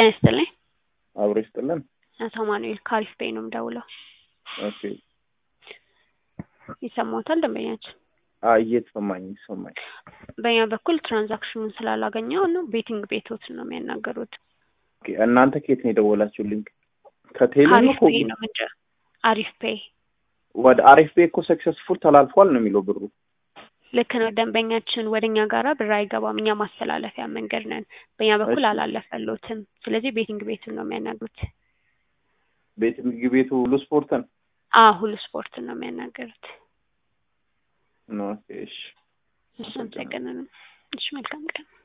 ጤና ይስጥልኝ። አብሮ ይስጥልን። አቶ ማኑኤል ከአሪፍ ፔይ ነው የምደውለው። ኦኬ ይሰማዎታል ደንበኛችን? አይ እየተሰማኝ ይሰማኝ። በእኛ በኩል ትራንዛክሽኑን ስላላገኘው ነው ቤቲንግ ቤቶትን ነው የሚያናገሩት። ኦኬ እናንተ ከየት ነው የደወላችሁልኝ? ከቴሌ ነው አሪፍ ኮ- ፔይ ነው ምንጭ አሪፍ ፔይ ወደ አሪፍ ቤት እኮ ሰክሰስፉል ተላልፏል ነው የሚለው ብሩ። ልክ ነው። ደንበኛችን ወደ እኛ ጋራ ብር አይገባም። እኛ ማስተላለፊያ መንገድ ነን። በእኛ በኩል እሺ። አላለፈሎትም። ስለዚህ ቤቲንግ ቤቱን ነው የሚያናግሩት። ቤት ምግብ ቤቱ ሁሉ ስፖርትን አ ሁሉ ስፖርትን ነው የሚያናገሩት። ነው። ኦኬ እሺ እሺ አመሰግናለሁ። እሺ መልካም ቀን